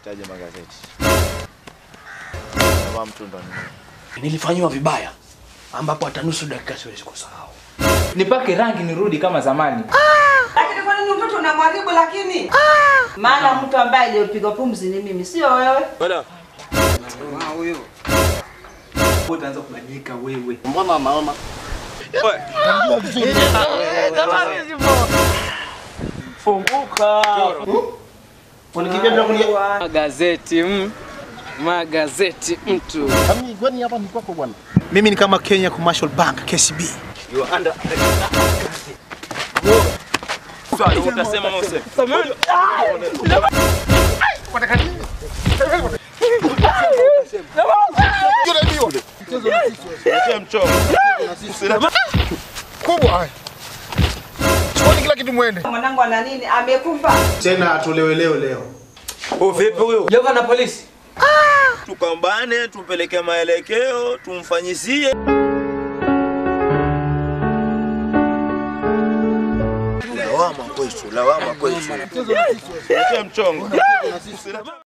Nahitaji magazeti. Kama mtu ndo ni Nilifanyiwa vibaya ambapo hata nusu dakika siwezi kusahau. Nipake rangi nirudi kama zamani. Lakini kwa nini mtoto unamharibu lakini? Maana mtu ambaye aliyopigwa pumzi ni mimi, sio wewe. Utaanza kubadilika wewe. Mbona naona unikimbia bila kulia? Magazeti mm. Magazeti mtu. Kami kwani hapa ni kwako bwana? Mimi ni kama Kenya Commercial Bank KCB. utasema mose. Mchongo. Kubwa. Chukueni kila kitu mwende. Mwanangu ana nini? Amekufa. Tena atolewe leo leo. Jova na polisi. Tukambane, tumpeleke maelekeo, tumfanyizie. Lawama kwetu, lawama kwetu. Mchongo.